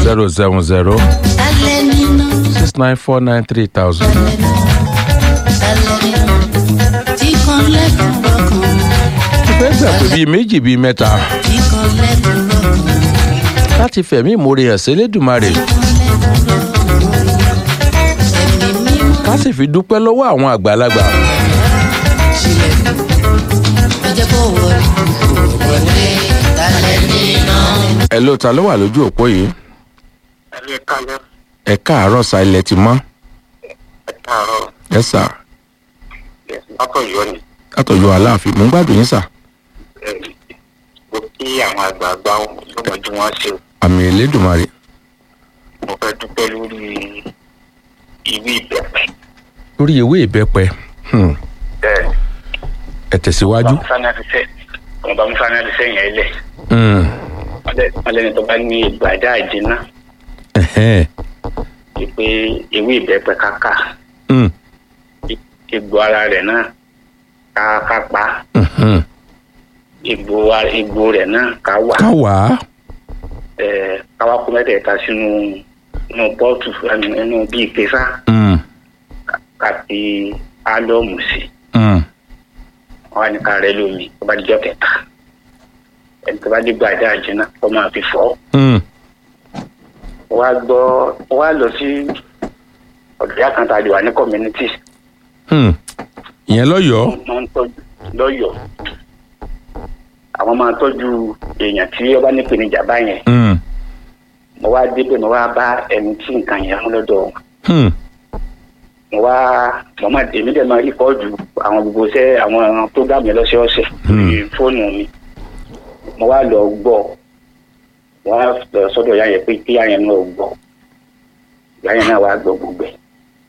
zero seven zero six nine four nine three thousand. mo fẹ́ gbà pé bíi méjì bíi mẹ́ta láti fẹ̀mí ìmoore hàn sélédùmarè ká sì fi dúpẹ́ lọ́wọ́ àwọn àgbàlagbà. ẹ ló ta ló wà lójú òpó yìí ẹlẹ́ kálẹ̀ ẹ káàárọ̀ sa ilẹ̀ ti mọ́ ẹ̀tàárọ̀ ẹ sà látọ̀yọ́ ni látọ̀jọ́ aláàfin mò ń gbádùn yín sà ẹ̀, mo kí àwọn àgbààgbà ọmọdé wọn ṣe àmì ìlédùmarè mo fẹ́ dúpẹ́ lórí ìwé ìbẹ̀pẹ̀ lórí ewé ìbẹ́pẹ hmm, bẹ́ẹ̀ ẹ tẹ̀síwájú. ọba musa náà ti sẹ́yìn ẹ̀ lẹ̀ Hmm, wọ́n lẹ́ni tó bá ní ìgbàdá àjẹná ẹ̀hẹ́n, pé ewé ìbẹ̀pẹ̀ káká hmm, egbò ara rẹ̀ náà ká ká pa mhm. egbò wa- egbò rẹ̀ náà ká wà ká wà á ẹ̀, ká wá kó mẹ́tẹ̀ẹ̀ta sínú inú pọ́ọ̀tù nínú bíi ìpèsà Hmm, ká fi álọ́ọ̀mù sí hmm, wọn wá ní ká rẹ lómi tó bá dijọ́ kẹta ẹni tó bá dé gbàdá àjẹná kó máa fi fọ́ hmm, wá gbọ́ wá lọ sí ọ̀dọ̀ ìyá kan tá a lè wà ní community hmm. ìyẹn lọ́yọ̀ọ́ wọ́n ń tọ́jú lọ́yọ̀ọ́ àwọn máa tọ́jú èèyàn tí ó bá nípèníjà báyẹn Hmm, mo wá débẹ̀ mo wá bá ẹni tí nǹkan yẹn mú lọ́dọ̀ wọn hmm, mo wá mo máa èmi dẹ̀ máa rìkọ́ọ̀dù àwọn gbogbo iṣẹ́ àwọn prógámù yẹn lọ́sọ̀ọ̀sẹ̀ Hmm. lórí fóònù mi mo wá lọ gbọ́ wọ́n á lọ sọ́dọ̀ ìyá yẹn pé kí ìyá yẹn náà gbọ́ ìyá yẹn náà wá gbọ́ gbogbo ẹ̀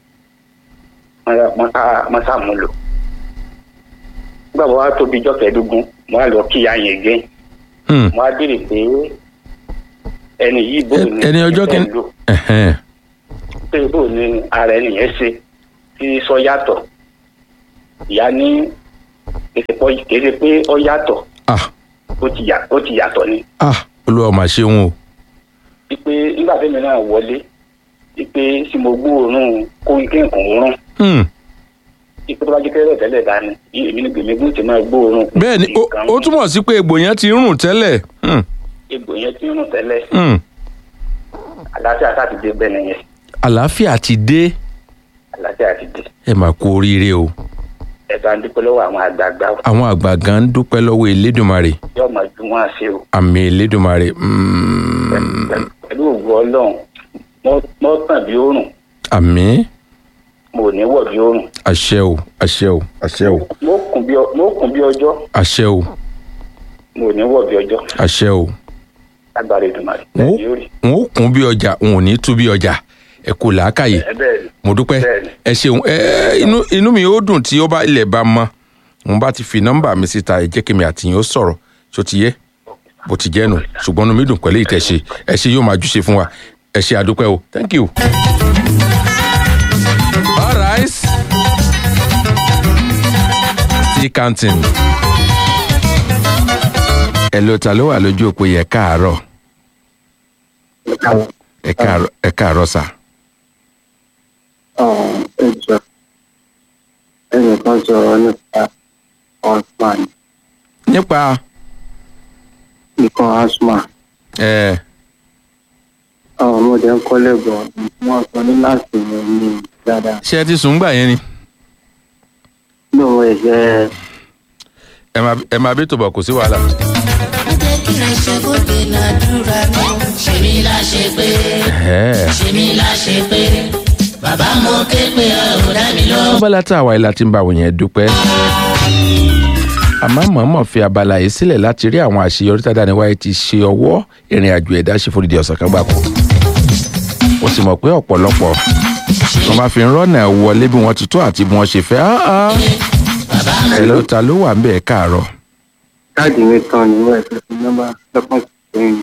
wọ́n sá- wọ́n sàmúlò nígbà mo wá tóbi ijọ́ kẹẹ̀ẹ́dógún mo wá lọ kí ìyá yẹn gẹ́ hmm. mo wá béèrè pé ẹni yìí bò ní ẹni ọjọ́ kìíní ìfẹ́ lò ẹ̀hẹ́n, pé bò ní ara ẹni yẹn ṣe tí sọ yàtọ̀ ìyá ní kèsì pé ọ yàtọ̀ ah ó ti yà- ó ti yàtọ̀ ni ah olúwa mà ṣeun o wípé nígbà tẹ́mi náà wọlé wípé tí mo gbóòórùn kó kí nǹkan òórùn Hmm, wípé tó bá jẹ́ kẹ́rẹ́ tẹ́lẹ̀ dání èmi ní gbèmígún ti máa gbóòórùn kó bẹ́ẹ̀ ni ó- nǹkan ó túmọ̀ sí pé egbò yẹn ti ń rùn tẹ́lẹ̀ Hmm, egbò yẹn ti ń rùn tẹ́lẹ̀ hmm. àlàáfíà sáà ti dé bẹ́ẹ̀ nìyẹn àlàáfíà ti dé àlàáfíà ti dé ẹ mà kú oríire o ẹ̀ka ń dúpẹ́ lọ́wọ́ àwọn àgbààgbà àwọn àgbà gan ń dúpẹ́ lọ́wọ́ elédùnmarè yóò máa ju wọn ṣe o àmì elédùnmarè Hmm, pẹ̀lú ògùn ọlọ́run mọ́ tàn bí òórùn àmì mo ò ní wọ̀ bí òórùn àṣẹ o àṣẹ o àṣẹ o mo kùn bí ọ- mo kùn bí ọjọ́ àṣẹ o mo ò ní wọ̀ bí ọjọ́ àṣẹ o lágbára ìdùnnàrè wọn ó- yóò rí wọn ó kún bí ọjà wọn ò ní tú bí ọjà ẹ kò làákàyè ẹ bẹ́ẹ̀ ni mo dúpẹ́ Bẹ́ẹ̀ni. ẹ ṣeun ẹ ẹ, inú inú mi ó dùn tí ó bá ilẹ̀ bá mọ́ mo bá ti fi nọ́mbà mi síta ẹ jẹ́ kí mi àtìyàn ó sọ̀rọ̀ tó ti yẹ bó ti jẹ́ nù ṣùgbọ́n inú mi dùn pẹ̀lú ìtẹ̀ṣe ẹ ṣe yóò máa júṣe fún wa ẹ ṣe àdúpẹ́ o thank you. all right tea canteen ẹ ló ta ló wà lójú òpó yẹ káàárọ̀ ẹ káàárọ̀ ẹ káàárọ̀ sà. ẹjọ ẹnìkan sọ̀rọ̀ nípa osman nípa nìkan asma ẹ àwọn ọmọdé ń kọ́lé bọ̀ wọ́n sọ ní láti mú mi dáadáa ṣé ẹ ti sùn gbà yẹn ni lóun ẹ̀ṣẹ̀ ẹ máa ẹ máa bí tòbọ̀ kò sí wàhálà. jẹ́ kí n ṣe bóde ládùúrà mi. ṣe mí láṣẹ pé Ẹ. ṣe mí láṣẹ pé bàbá mo ké pé ọ ò dá mi lọ. abala tá a wà yìí láti ń bá àwọn yẹn dúpẹ́. àmọ́ mọ̀ọ́mọ̀ fi abala yìí sílẹ̀ láti rí àwọn àṣeyọrí tá a dáni wáyé ti ṣe ọwọ́ ìrìn àjò ẹ̀dá ṣe fòdìdí ọ̀sán kan gbàkú. ó sì mọ̀ pé ọ̀pọ̀lọpọ̀ wọn bá fi ń rọ́nà wọlé bí wọ́n ti tó àti bí wọ́n ṣe fẹ́. Ah, ah. ẹ ló ta ló wà ń bẹ̀ káàárọ̀. káàdì mi tán ní wọ́n ẹ̀ṣẹ̀ fún nọ́mbà lọ́kàn sẹ́yìn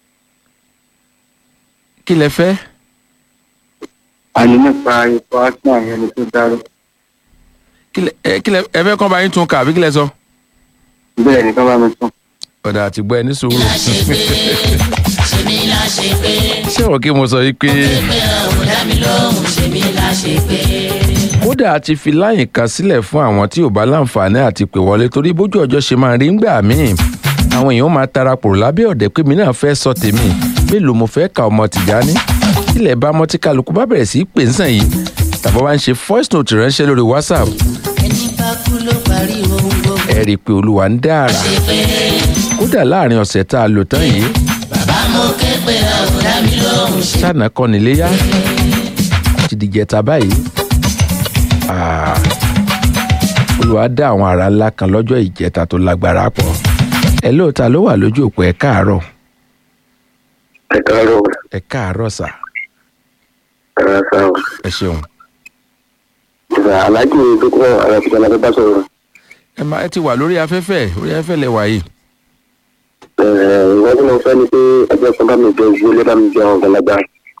kí lẹ fẹ́? àní nípa ikọ̀ asma yẹn ni tó dárò kí lẹ ẹ kí lẹ ẹ fẹ́ kọ́ bá yín tún kà àbí kí lẹ sọ? bẹ́ẹ̀ ni ká bá mi tán ọ̀dà àtìgbọ́ ẹ ní sùúrù. ṣe mí láṣẹ láṣepé ṣé wọn kí mo sọ yìí pé pé ò dá mi lóhùn ṣe mí láṣepé. kódà a ti fi láyìn kan sílẹ̀ fún àwọn tí ò bá láǹfààní àti pè wọlé torí bójú ọjọ́ ṣe máa rí ńgbà míì àwọn èèyàn máa tarapò lábẹ́ ọ̀dẹ̀ pé mi náà fẹ́ sọ tèmi mélòó mo fẹ́ ka ọmọ Tìjání ilẹ̀ bá mọ́ tí kálukú bá bẹ̀rẹ̀ sí í pè ń sàn yìí tàbí wá ń ṣe voice note ránṣẹ́ lórí WhatsApp ẹni bá kú ló parí ohun gbogbo. ẹ rí i pé olúwa ń dára ṣe pé kódà láàrin ọ̀sẹ̀ tá a lò tán yìí bàbá mo ké pé ò dá mi lóhùn ṣe. ṣáná kọ́ níléyà ti di jẹta báyìí Ah, olúwa dá àwọn ará ńlá kan lọ́jọ́ ìjẹta tó lágbára pọ̀ ẹ lóòótá ló wà lójú òpó ẹ káàárọ̀ ẹ káàárọ̀ ẹ káàárọ̀ sà ẹ̀rọ sáà ẹ ṣeun ìgbà aláàjì dókòwò arábìjà la fẹ́ bá sọ̀rọ̀ ẹ máa ẹ ti wà lórí afẹ́fẹ́ orí afẹ́fẹ́ lẹ wà yìí ìwọ́n tí mo fẹ́ ni pé ẹgbẹ́ kan bá mi jẹ owó lé bá mi jẹ ọ̀gá lágbá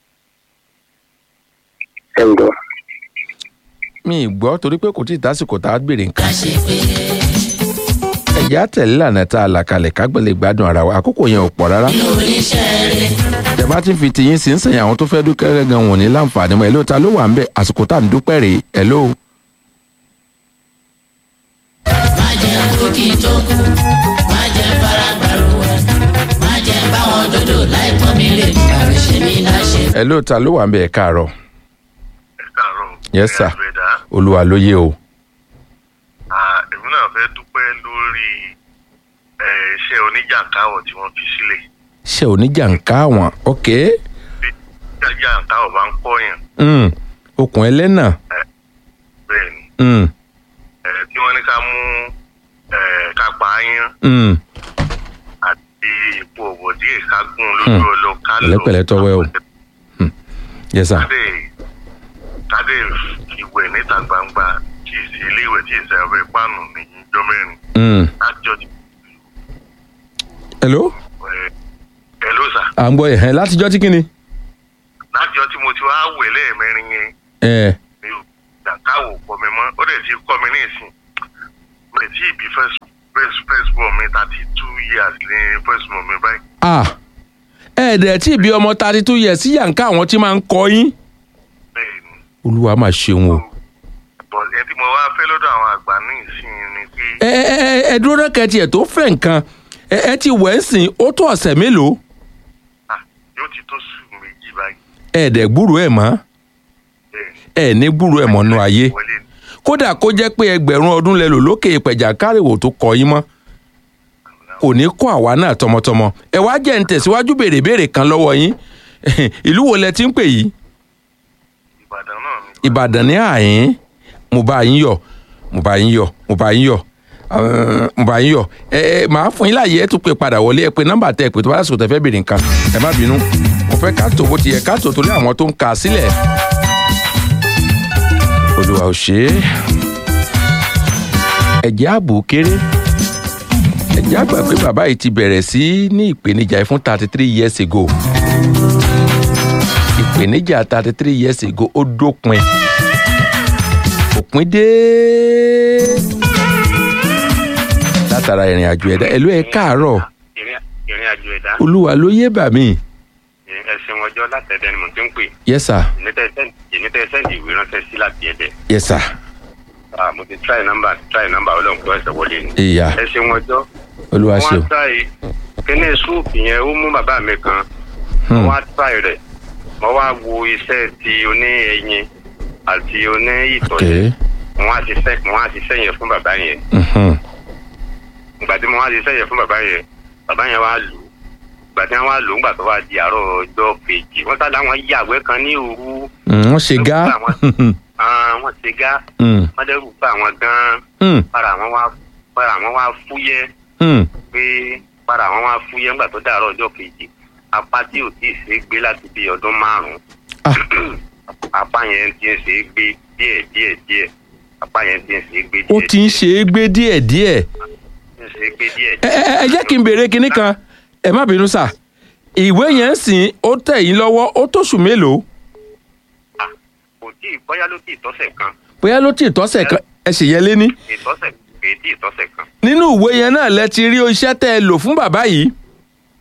ẹ̀ ń gbọ́. mi ì gbọ́ torí pé kò tí ì tásìkò tá a gbèrè nǹkan láṣepé ẹ̀já tẹ̀lé lànà tá a là kalẹ̀ kágbélé gbádùn ara wa àkókò yẹn ò pọ̀ rárá oníṣẹ́ rẹ̀ tẹ̀bá ti fi tiyín sí ń sẹ̀yìn àwọn tó fẹ́ dúkẹ́ gan wọ̀n ní láǹfààní mọ́ ẹ̀ lóòótá ló wà ń bẹ̀ àsìkò tá à ń dúpẹ́ rèé ẹ̀ ló má jẹ́ kú kí n tó kú má jẹ́ fara gbàrú ẹ̀ má jẹ́ báwọn dodo láì pọ́n mi lè àrò ṣe mí láṣẹ. ẹ̀ lóòótá ló wà ń bẹ̀ ẹ̀ káàárọ̀ káàárọ̀. Yes, sir. ẹ̀ẹ́dẹ̀dá olúwa ló yé o èmi náà fẹ́ dúpẹ́ lórí eh, iṣẹ́ oníjàǹkáwọ̀ tí wọ́n fi sílẹ̀. ṣé oníjàǹká àwọn ok bí jàǹkáwọ̀ bá ń pọ̀yàn mm. okùn ẹlẹ́nà bẹ́ẹ̀ ni mm. eh, tí wọ́n ní ká mú eh, ká pa áyán Mm. àti ipò ọ̀bọ̀ díẹ̀ ká gún lójú Hmm. ọlọ ká lọ. Pẹ̀lẹ́pẹ̀lẹ́ tọwẹ́ o. yes sir kádé kádé ìwẹ̀ níta gbangba tí ì sí ilé ìwẹ̀ tí ì sẹ́ abẹ́ páànù ní ìjọ mẹ́rin mm. lájọ́ ti hello ẹ̀ ló sà à ń gbọ́ ẹ̀ látijọ́ tí kìíní lájọ́ tí mo ti wá wẹ̀ lẹ́ẹ̀mẹ́rin yẹn ẹ̀ mi ò jàǹkáwò pọ̀ mi mọ́ ó dẹ̀ ti kọ́ mi ní ìsìn mi tí ìbí first first first born mi thirty two years ní first born mi báyìí. ah ẹ̀ẹ́dẹ̀ tí ìbí ọmọ thirty two years sí yàǹká àwọn tí máa ń kọ yín bẹ́ẹ̀ ni olúwa máa ṣeun o bọ̀ ẹ tí mo wá fẹ́ lọ́dọ̀ àwọn àgbà ní ìsìn ni pé ẹ ẹ ẹ ẹ dúró náà kẹtì ẹ tó fẹ́ nǹkan ẹ ẹ ti wẹ̀ ń sìn ó tó ọ̀sẹ̀ mélòó ah, yóò ti tó sùn méjì báyìí. ẹ̀ẹ́dẹ̀ gbúrò ẹ̀ mọ́ bẹ́ẹ̀ ni. ẹ̀ ní gbúrò ẹ̀ mọ́ nú ayé wọlé ni. kódà kó jẹ́ pé ẹgbẹ̀rún ọdún lẹ lò lókè ìpẹ̀jà kárìwò tó kọ yín mọ́ kò ní kó àwa náà tọmọtọmọ ẹ wá jẹ́ ń tẹ̀síwájú béèrè béèrè kan lọ́wọ́ yín ìlú wo lẹ ti ń pè yìí ìbàdàn náà ni. ìbàdàn ní àyín mo bá yín yọ̀ mo bá yín yọ̀ mo bá yín yọ̀ eh, mo bá yín yọ̀ ẹ ẹ màá fún yín láàyè ẹ tún pè padà wọlé ẹ pé nọ́mbà tẹ ẹ pé tó bá lásìkò tẹ fẹ́ béèrè nǹkan ẹ má bínú mo fẹ́ ká tó bó ti yẹ ká tó torí àwọn tó ń kà á sílẹ̀ olùwà ò ṣe é ẹ̀jẹ̀ ààbò kéré ẹ̀jẹ̀ àgbà pé bàbá yìí ti bẹ̀rẹ̀ sí ní ìpèníjà yìí fún thirty three years ago ìpèníjà thirty three years ago ó dópin òpin dé látara ìrìn àjò ẹ̀dá ẹ̀lú ẹ̀ káàárọ̀ ìrìn ìrìn àjò ẹ̀dá olúwa ló yé bà mí ẹ̀sìn ọjọ́ látẹ̀dẹ̀ ni mo ti ń pè yes sir ìnítẹ̀ sẹ́ǹdì ìwé ránṣẹ́ sí láti ẹ̀dẹ̀ yes sir Ah, mo ti try number try number ọlọ́run kó ẹsẹ̀ wọlé ni ìyá ẹ̀sìn ọjọ́ olúwa ṣe o wọ́n try kíní súùpù yẹn ó mú bàbá mi kan Hmm. wọ́n á try rẹ̀ wọ́n wá wo iṣẹ́ ti oní ẹyin àti oní ìtọ̀ ok yẹn wọ́n á ti sẹ́ wọ́n á ti sẹ́yìn fún bàbá yẹn mhm, ìgbà tí mo wá ti sẹ́yìn fún bàbá yẹn bàbá yẹn wá lù ú ìgbà tí wọ́n wá lù ú ńgbà tó wá di àárọ̀ ọjọ́ kejì wọ́n sá láwọn yàgbẹ́ kan ní òru mm, wọ́n ṣe gá Ah, wọ́n ti gá Mm, wọ́n dẹ́rù bá àwọn gan-an mm, para àwọn wá para àwọn wá fúyẹ́ mm. pé para àwọn wá fúyẹ́ ńgbà tó dàárọ̀ ọjọ́ kejì apá tí ò tíì ṣe é gbé láti bí ọdún márùn-ún Ah. apá yẹn ti ń ṣe é gbé díẹ̀ díẹ̀ díẹ̀ apá yẹn ti ń ṣe é gbé ó díẹ̀ ti ń ṣe é gbé díẹ̀díẹ̀ ti ń ṣe é gbé díẹ̀ ẹ ẹ ẹ jẹ́ kí n béèrè kinní kan ẹ má bínú sà ìwé yẹn ń sìn ó tẹ̀ yín lọ́wọ́ ó tóṣù mélòó Ah, kò tí ì bóyá ló tí ì tọ́sẹ̀ kan bóyá ló tí ì tọ́sẹ̀ kan ẹ sì yẹ lé ní ìtọ́sẹ̀ kò tí ì tọ́sẹ̀ kan nínú ìwé yẹn náà lẹ ti rí iṣẹ́ tẹ́ ẹ lò fún bàbá yìí inú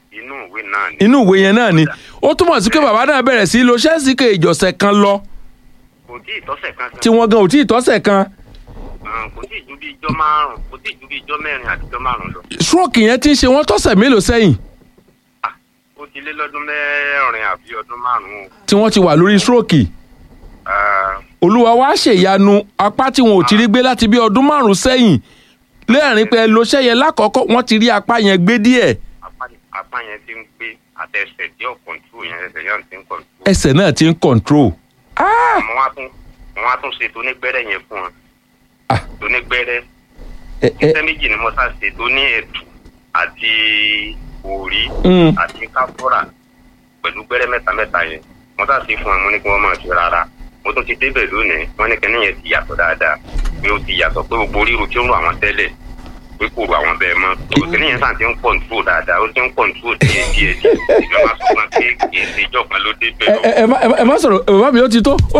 ìwé náà ni inú ìwé yẹn náà ni ó túmọ̀ sí pé bàbá náà bẹ̀rẹ̀ sí í lo ṣẹ́ẹ̀sì kè ìjọsẹ̀ kan lọ kò tí ì tọ́sẹ̀ kan tí wọ́n gan ò tí ì tọ́sẹ̀ kan Ah, kò tí ì ju bí ijọ́ márùn kò tí ì ju bí ijọ́ mẹ́rin àti ijọ́ márùn lọ stroke yẹn ti ń ṣe wọ́n tọ́sẹ̀ mélòó sẹ́yìn ó ti lé lọ́dún mẹ́rin àbí ọdún márùn-ún tí wọ́n ti wà lórí stroke Ah, olúwa wá ṣèyanu apá tí wọn ò ti rí gbé láti bí ọdún márùn sẹ́yìn lẹ́ẹ̀rin pé lóṣẹ́ yẹn lákọ̀ọ́kọ́ wọ́n ti rí apá yẹn gbé díẹ̀ apá apá yẹn ti ń gbé àtẹsẹ̀ tí ò kọ̀ǹtù yẹn ẹsẹ̀ yẹn ti ń kọ̀ǹtù. ẹsẹ̀ náà ti ń control ah mo wá tún mo wá tún ṣe tónígbẹ́rẹ́ yẹn fún wọn Ah. tónígbẹ́rẹ́ ẹ ẹ iṣẹ́ méjì ni mo sá ṣe tó ní ẹ̀tù àti òrí Mm. àti káfúrà pẹ̀lú gbẹ́rẹ́ mẹ́ta mẹ́ta yẹn mo sá ṣe fún wọn mo ní kí wọ́n máa ṣe rárá mo tún ti débẹ̀ lónìí wọ́n ní kíní yẹn ti yàtọ̀ dáadáa pé ó ti yàtọ̀ pé gbogbo ríru tí ó ń ro àwọn tẹ́lẹ̀ pé kò ro àwọn bẹ́ẹ̀ mọ́ tó kíní yẹn sàn ti ń kọ̀ǹtró dáadáa ó ti ń kọ̀ǹtró díẹ̀ díẹ̀ díẹ̀ ìjọba sọ fún wa pé kì í ṣe ìjọba ló débẹ̀ ẹ lọ. ẹ ẹ má- ẹ má sọ̀rọ̀ bàbá mi ó ti tó